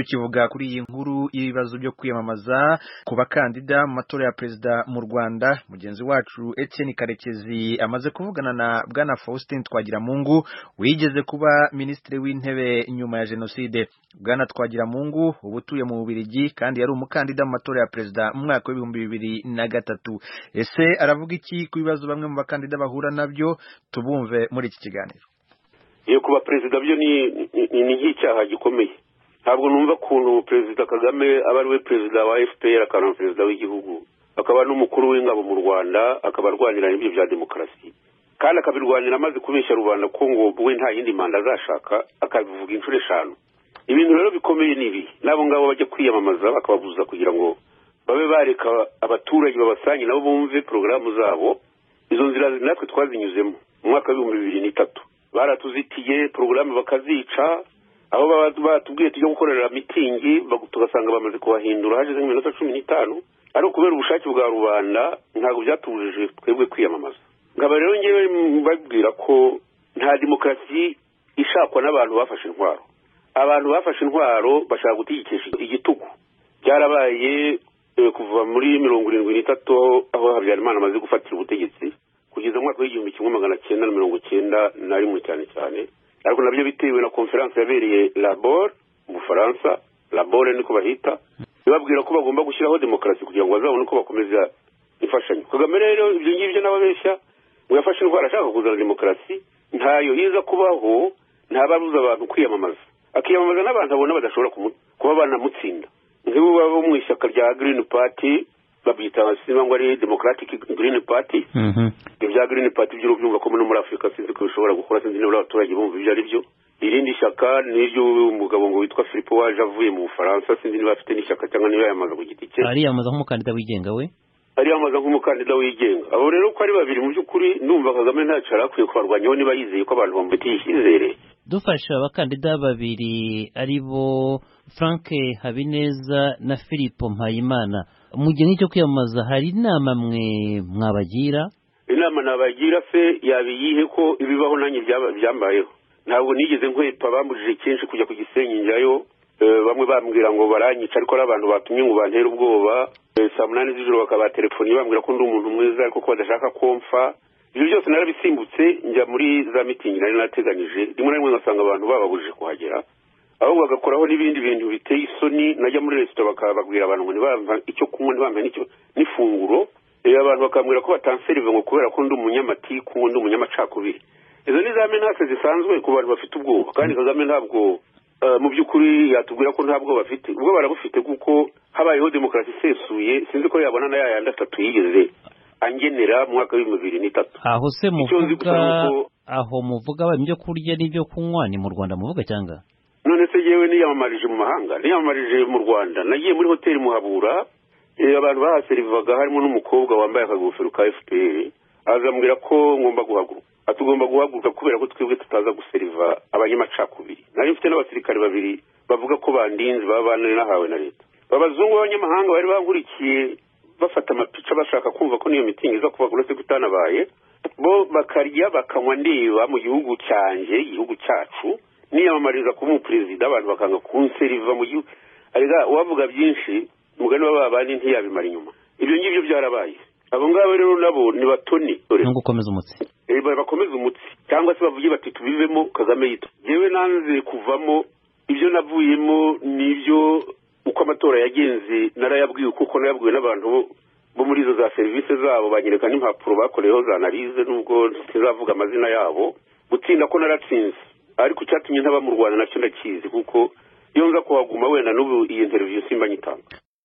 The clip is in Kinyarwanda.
tukivuga kuri iyi nkuru y'ibibazo byo kwiyamamaza ku bakandida mu matora ya perezida mu rwanda mugenzi wacu etienne karekezi amaze kuvugana na bwana faustin twagiramungu wigeze kuba minisitiri w'intebe nyuma ya jenoside bwana twagiramungu uba utuye mu bubirigi kandi yari umukandida mu matora ya perezida mu mwaka w'ibihumbi bibiri na gatatu ese aravuga iki ku bibazo bamwe mu bakandida bahura nabyo tubumve muri iki kiganiro iyo kuba perezida byo ni nk'icyaha gikomeye ntabwo numva ukuntu perezida kagame aba ari we perezida wa fpr akaba perezida w'igihugu akaba n'umukuru w'ingabo mu rwanda akaba arwanira ibyo bya demokarasi kandi akabirwanira amaze kubeshya rubanda ko ngo we nta yindi manda azashaka akabivuga inshuro eshanu ibintu rero bikomeye ni ibi n'abo ngabo bajya kwiyamamaza bakababuza kugira ngo babe bareka abaturage babasanye nabo bumve porogaramu zabo izo nzira natwe twazinyuzemo mu mwaka w'ibihumbi bibiri n'itatu baratuzitiye porogaramu bakazica aho baba batubwiye tujya gukorera mitingi tugasanga bamaze kuhahindura hashize nk'iminota cumi n'itanu ariko kubera ubushake bwa rubanda ntabwo byatubujije twebwe kwiyamamaza nkaba rero ngewe mbabwira ko nta demokarasi ishakwa n'abantu bafashe intwaro abantu bafashe intwaro bashaka gutegekesha igitugu byarabaye kuva muri mirongo irindwi n'itatu aho habyarimana amaze gufatira ubutegetsi kugeza mu mwaka w'igihumbi kimwe magana cyenda na mirongo cyenda na rimwe cyane cyane ariko nabyo bitewe na konferanse yabereye labor mu bufaransa labor niko bahita ibabwira ko bagomba gushyiraho demokarasi kugira ngo bazabone uko bakomeza imfashanyo kagame rero ibyo ngibyo n'ababeshya ngo yafashe indwara ashaka kuzana demokarasi ntayo iza kubaho ntababuza abantu kwiyamamaza akiyamamaza n'abantu abona badashobora kuba banamutsinda nk'ibo baba mu ishyaka rya green party babyita simba ngo ari democratic green party ibya green party by'urubyumva ko no muri afurika sinzi ko bishobora gukora sinzi niba abaturage bumva ibyo ari byo irindi shyaka n'iry'umugabo ngo witwa filipo waje avuye mu bufaransa sinzi niba afite n'ishyaka cyangwa niba yayamaza ku giti cye ariyamamaza nk'umukandida wigenga we ariyamamaza nk'umukandida wigenga abo rero ko ari babiri mu by'ukuri numva kagame ntacyo yari akwiye kubarwanyaho niba yizeye ko abantu bamufitiye icyizere dufashe abakandida babiri ari bo frank habineza na filipo mpayimana mu gihe nk'icyo kwiyamamaza hari inama mwe mwabagira inama nabagira se yabiyihe ko ibibaho nanjye byambayeho ntabwo nigeze nkwepa bambujije kenshi kujya ku gisenyi njyayo bamwe bambwira ngo baranyica ariko ari abantu batumye ngo bantere ubwoba saa munani z'ijoro bakaba telefoni bambwira ko ndi umuntu mwiza ariko ko badashaka ko mfa ibyo byose narabisimbutse njya muri za mitingi nari nateganyije rimwe na rimwe ngasanga abantu bababujije kuhagera ahubwo bagakoraho n'ibindi bintu biteye isoni najya muri resitora bakababwira abantu ngo ntibamva icyo kunywa ntibamva n'ifunguro abantu bakambwira ko batanserive ngo kubera ko ndi umunyamatiku ndi umunyamacakubiri izo ni za menase zisanzwe ku bantu bafite ubwoba kandi kagame ntabwo mu by'ukuri yatubwira ko nta bwoba bafite ubwo barabufite kuko habayeho demokarasi isesuye sinzi ko yabona na yayandi atatu yigeze angenera mu mwaka w'ibihumbi bibiri n'itatu aho se muvuga aho muvuga ibyo kurya n'ibyo kunywa ni mu rwanda muvuga cyangwa none se yewe niyamamarije mu mahanga niyamamarije mu rwanda nagiye muri hoteli muhabura abantu bahaserivaga harimo n'umukobwa wambaye akagofero ka fpr azambwira ko ngomba guhaguruka atugomba guhaguruka kubera ko twebwe tutaza guseriva abanyamacakubiri nari mfite n'abasirikare babiri bavuga ko bandinze baba banahawe na leta abazungu b'abanyamahanga bari bankurikiye bafata amapica bashaka kumva ko n'iyo mitingi iza kuba uretse ko itanabaye bo bakarya bakanywa ndeba mu gihugu cyanjye igihugu cyacu niyamamariza kuba umuperezida abantu bakanga kunseriva mu gihugu arega uwavuga byinshi umugani w'ababandi ntiyabimara inyuma ibyo ngibyo byarabaye abo ngabo rero nabo ni batoni no gukomeza umutsi bakomeza umutsi cyangwa se bavuge bati tubivemo kagame yitwa yewe nanze kuvamo ibyo navuyemo ni ibyo uko amatora yagenze narayabwiwe kuko nayabwiwe n'abantu bo muri izo za serivisi zabo banyereka n'impapuro bakoreyeho za analize nubwo ntizavuga amazina yabo gutsinda ko naratsinze ariko icyatumye ntaba mu rwanda nacyo ndakizi kuko iyo nza kuhaguma wenda n'ubu iyi interiviyo simba nyitanga